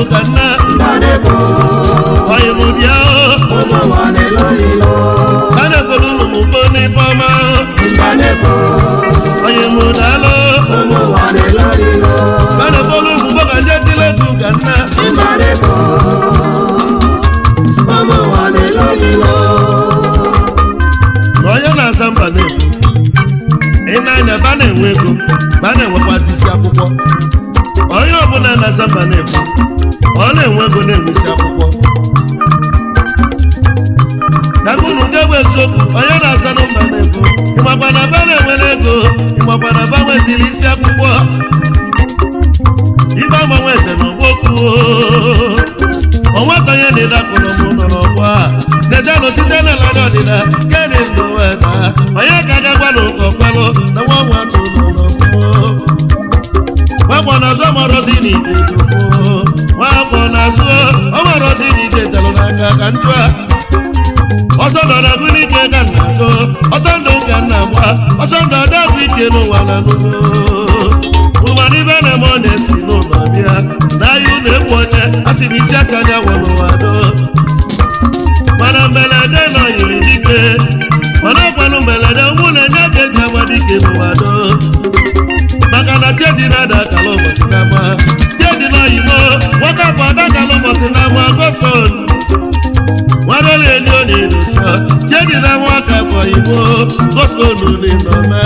ka nna Mbanefo, ọyị m bịa o ụmụ nwanne lọyịlọ. a na-ekwelu ụmụ m mbo n'ife ọma Mbanefo, ọyị m daalụ ụmụ nwanne lọyịlọ. a na-ekwelu ụmụ mbo ka ndị etile ego ka nna Mbanefo, ụmụ nwanne lọyịlọ. na onye na-aza mba na-ekwu ị na-anya ba na-enwe ego ba na-enwekwazị isi akwụkwọ onye ọbụla na-aza mba na-ekwu ọ na-enwe ego na-enwe isi akwụkwọ dabụnụ nke bụ eziokwu onye na-aza na mba na-ekwu ịmakwa na ba na-enwere ego ịmakwa na ba nweziri isi akwụkwọ ibe agbanwe eze na ọgbokwu onweta onye na-edakụrụ m nọ n'ọgbọ a n'ezianụ site n'ala ndị ọdịda gịnị ndụ weta onye ka gagwa na ụkọ kwelụ na nwa nwa atụ nọ n'ọgbọ nwakpọ n'azụ ọmọrọzi na ide dokwu nwakpọ n'azụ ọmọrọzi na ide telụ n'aka ka ndụ a ọsọ ndọ na agụ n'ike ka nna atọ ọsọ ndụ ka nna gba ọsọ ndụ ọdọgwụ ike n'ụwa na n'ugbo ụgbara ibe na-eme ọ na-esi n'ụlọ bịa n'ahịa ụlọ egbu onye a sị na isi aka anya gwa n'ụwa do mana mberede nọ yiri dike mana ọkwanụ mberede ụmụ na-enye ka eji agba dike n'ụwa do maka na cheji na-ada akala ụbọchị n'ama cheji na oyibo nwoke bụ ada akala ụbọchị n'ama gospel nwadole eli ọ na-edosa cheji na nwaka bụ oyibo gospel n'ịnọme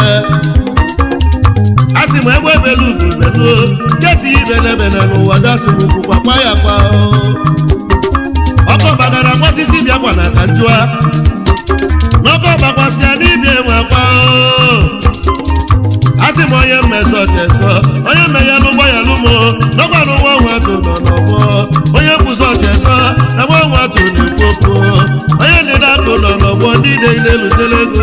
asị m egbe belu ugo belu kesi ibelebele n'ụwa dasị m ugwu kwakwa ya kwa ọkọ bagara gbasisi bịakwa na ka njụa n'ọkọ bakwasịa n'ibia nwekwa asị m onye mmesọ chesọ onye mmeghe n'ụgbọ ya lụmo n'ọgba n'ụwa nwa atụ nọ n'ọgbọ onye mbụzọ chesọ na nwa nwa atụ na-ekwu okwu onye ndịda akụ nọ n'ọgbọ ndị ide na-elutele ego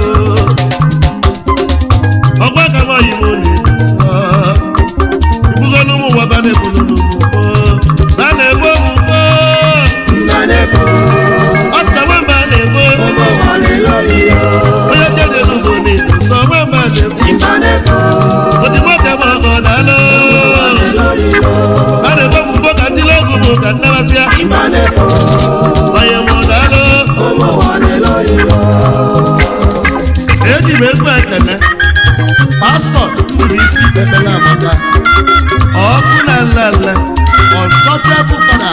ọgwa ka nwaanyị m na-ebuso ibugolu ụmụ nwa ba na-ebulu n'ugbo ba na-ebo mugbo Mbanefo, ọsịka nwamba na-ebo ụmụ nwanne lọyịlọ. onye chedelugo na-ebuso nwamba na-ebo Mbanefo, odimote ma ọgọ daalụ nwanne lọyịlọ. a na-ebo mugbo ka ntịle egwu bụ ka nnabasịa Mbanefo, onye mụ daalụ ụmụ nwanne lọyịlọ. eji m egwu ekele pastọ kpuru isi ekpele amaka ọkụ na nlele untouchable fada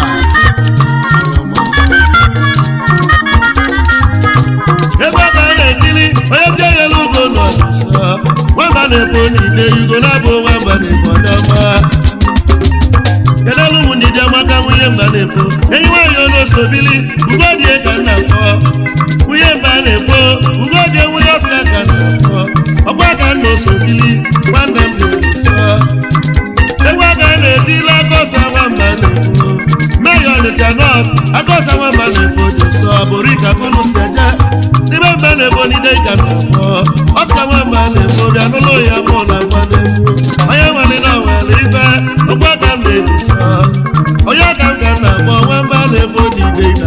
ebe ọ ka a na-ekiri onye tie yelu ugo nọ nso nwamba na-ebo n'ide yugo na-abụ nwamba na-ebo ọdọma kelelu ụmụ ndị dị amaka nwunye mba na-ebo enyi nwaanyị onosobili ugo die ka nna kpọ nwunye mba na-ebo ugo die nwunye ọsịka ka nna kpọ ọkwa ka nna osobili nwanne m na-ebuso egwu aka na-etila akọsa nwamba na-ebo meyo ọnịcha nọt akọsa nwamba na-ebo dị nsọ bụrụ ka kunu si eje n'ime mba na-ebo n'ide ka nna kpọ ọsịka nwamba na-ebo bịa n'ụlọ ya mụ na ngwa na-ebo onye nwere na nwere ibe ọkwa ka m na-ebuso onye ka m ka nna kpọ nwamba na-ebo n'ide na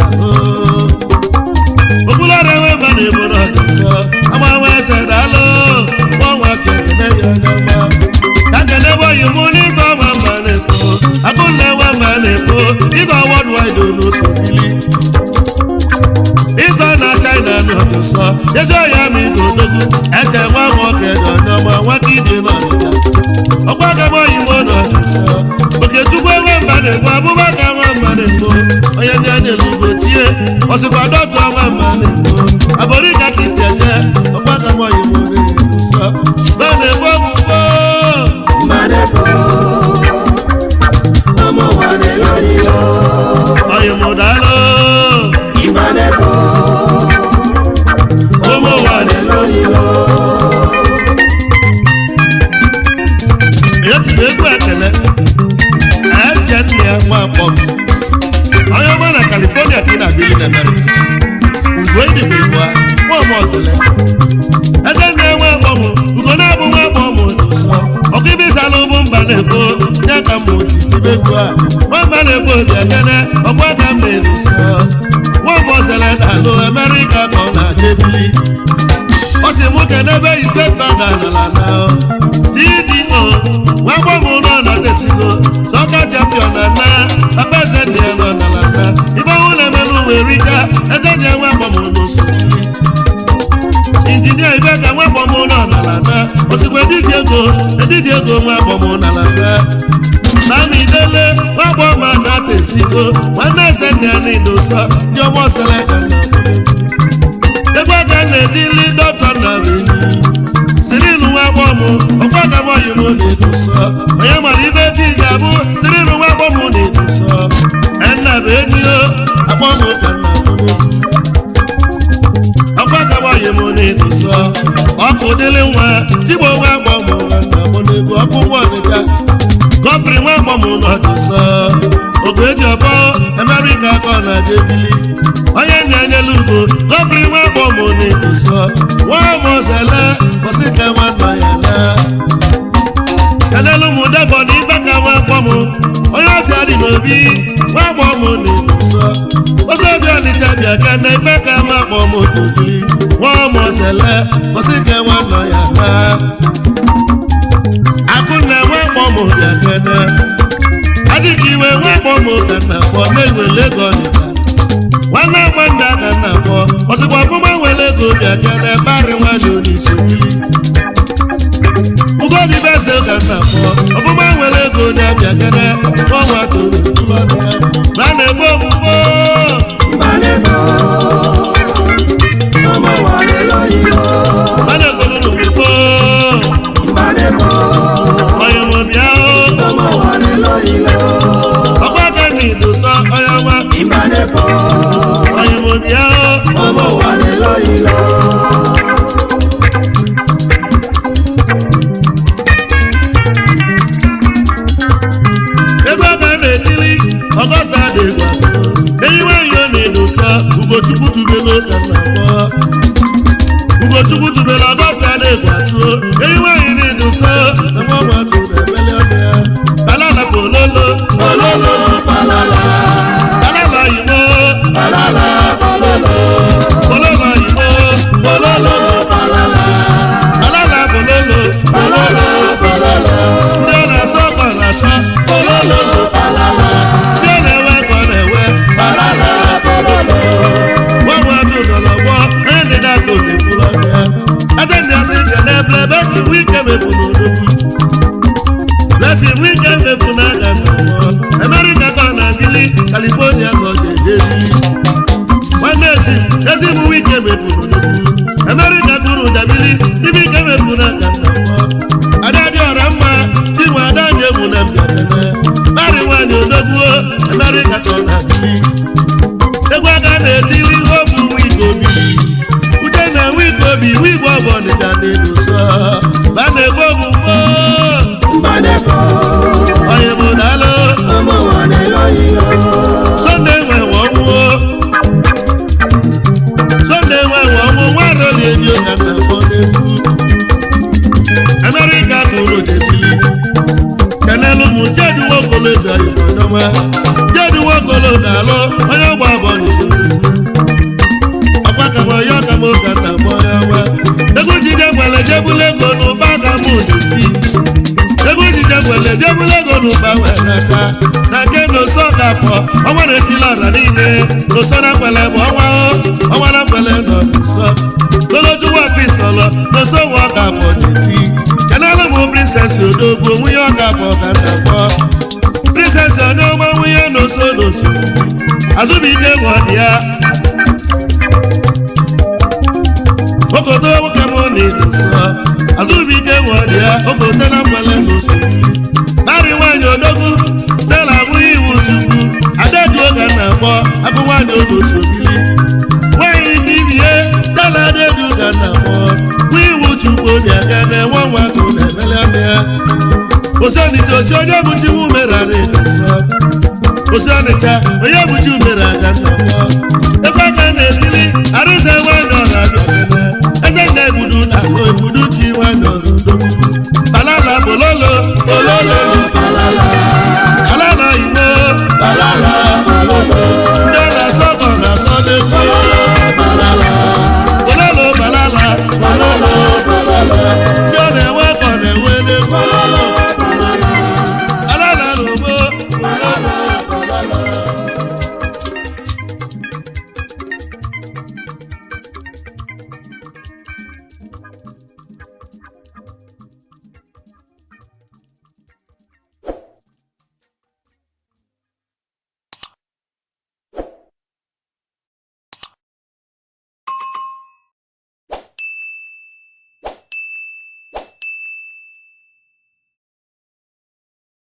obulara nwamba na-ebo n'ọdị nsọ agbanwe ese daalụ gbanwe kekene ya n'ọma ka kene bọyị mụ n'ịgba nwamba na-ebo akụnne nwamba na-ebo ịgba wọdwaid n'osofili ịgba na china n'ọdị nsọ ezi ọya ma ịga odogwu ete nwa nwoke nọ n'ọma nwata ibe n'ọdịda ọkwa gabọyị mụ n'ọdị nsọ okechukwu nwamba na-ebo abụbaka nwamba na-ebo onye ndị a na-elugo tie ọsịkwa dọtụ nwamba na-ebo aborika ka isi eje ọkwa gabọyị mụ na-nsọ ba na-ebo ọgwụgwọ Mbanefo, ụmụ nwanne lọyịlọ. ọyị mụ daalụ Mbanefo, ụmụ nwaanyị lọyịlọ. etiri egwu ekele ese nne ya nwa akpọ onye ọma na california ka ị na-abịa na amerịka ugo ịdịbụ igbo a nwa ọma ọzọle ede nne ya nwa akpọ mụ ugo na-abụ nwa akpọ mụ n'ụsọ ọkụ ibe ịsala ụbụ mba na-ebo ya ka mụ ji tibe egwu a nwa mba na-ebo obi ekene ọkwa aka m na-enuso nwa ọma ọzọle na-alụ amerịka ka ọ na-adị ebili ọ sị mụ kedebe ise bada n'ala na tdo nwa gbọmụ nọ na tesigo sọka champion na na papa eze erika eze ji enwe agbamụ n'osiri injinia ibe ka nwa agbamụ nọ n'ala na osikwa ediji ego ediji ego nwa agbamụ n'ala na Mami dele nwa agbọma na-ata esigo nwanne eze nne ya niile ụsọ ndị ọgbọ sere ka nna egwu aka na-etili dọkịta na enyi sirilu nwa agbọmụ ọkwa ka mọyị m na-edu nsọ onye mara ibe ti ga-abụ sirilu nwa agbọmụ na-edu nsọ enna bụ enyi o agbọmụ ka nna ọkwa ka mọyị m na-edu nsọ ọkụ dịlị nwa tigbo nwa agbọmụ na nna m na-egwu ọkụ nwa ọnịga kọpịrị nwa agbọmụ na ọdụ nsọ ogu eji ọbọ amerịka ka ọ na-adị ebili onye na-enyela ugo kọpịrị nwa agbọmụ na-edu nsọ nwa mọzele kwụsị ka nwanna ya na kenelu m defọ na ibe ka nwa agbọmụ onye ọsị adị n'obi nwa agbọmụ na-edu nsọ ozi obi ọnịcha bịa ka na ibe ka nwa agbọmụ n'ogiri nwa mọzele kwụsị ka nwanna ya na akụnna nwa agbọmụ bịa kene azịka iwe nwa agbọmụ ka nna kpọ na-ewele ego ọnịcha nwanne nwanne aka nna kpọ ọsịkwa ọfụma nwere ego bịa kene barị nwanne onyeisi mmiri ugodi bese ka nna kpọ ọfụma nwere ego na-abịa kene ọnwa toro ụlọ dị ya na na-ebe ogbugbo Mbanefo, ọmọ wa ni lóyìnbó. a na-egolo n'ogbugbo Mbanefo, onye nwe bịa o ọmọ wa ni lóyìnbó. ọkwa ka na idosa onye nwa Mbanefo, onye nwe bịa o ọmọ wa ni lóyìnbó. ebe ọ ga na-etili ọgọsta dịgwa enyi nwanyị ọ na-edosa ugochukwu tubelu ka nna kpọ ugochukwu tubelu ọgọsta dịgwa tụọ enyi nwanyị na-edosa na nwa nwatụ na-emeli ọnụ ya balala pololo Ololo palala, balala yimo palala pololo. pololo yimo Ololo palala, balala pololo palala pololo. ndị ọ na-asọ ka ọ na-asọ Ololo palala, ndị ọ na-ewe ka ọ na-ewe palala pololo. nwa nwatụ nọ n'ọgbọ onye dị n'aka omekwuru ọnụ ya eze ndị asị nke na-eble ebe esi nwe ike mefu n'odogwu lesi nwe ike mefu n'aka n'ọgbọ amerịka ka ọ na-abili kalifonia ka ọ ga-eje ebili nwanne esi ezi mụ ike mefu n'odogwu amerịka kụrụ dabili ibe ike mefu n'aka n'ọgbọ ada dị ọra mma tinwe ada anyị egwu na mbịakene narị nwaanyị odogwu amerịka ka ọ na-abili egwu aka na-etili ihe bụ nwa ike obi uche na nwa ike obi nwa igwe ọbụ ọnịcha na-edo sọ ba na-egbu ogbugbo Mbanefo, onye bụ daalụ ọmọ wa ni lóyìnbó. sonde nwe nwe ọnwụo sonde nwe nwe ọnwụ nwa roli ebi ụka na akpọ n'egwu amerịka kụrụ jetili kenelu mụ jedu nwokolo eze oyibodoma jedu nwokolo na-alụ onye ọgba abụọ n'isoro ọkwa ka m ọyọ ka m ụka nna m onye ọgba egwu jide gwele jebula ego n'ụba ka m ụdịti egwu jide gwele jebula ego n'ụba wee nata na nke n'oso ga-apụ ọnwa na-etila ọra niile n'oso na mgbele bụ ọnwa o ọnwa na mgbele nọ n'ụsọ golojuwa pisọlọ n'oso nwa ọ ga-apụ dịti kenelu m prinsesi odogwu nwunye ọ ga-apụ ka nna kpọ prinsesi onye ọma nwunye n'oso n'oso azụbike nwa dị ya okoto nwoke m na-edosa azụbike nwa dị ya okote na mgbele n'oso narị nwaanyị odogwu stela abụghị iwu chukwu adaduo ka nna kpọ abụ nwaanyị odoso bili nwaanyị ike ibie stela adedu ka nna kpọ nwa iwu chukwu obi aka na-enwe nwatụ na-emeli ọnụ ya osi ọnịcha osi onye bụchi m mere a na-edosa osi ọnịcha onye bụchi umere aka nna kpọ ebe aka na-etili arụsa nwaanyị ọra abịa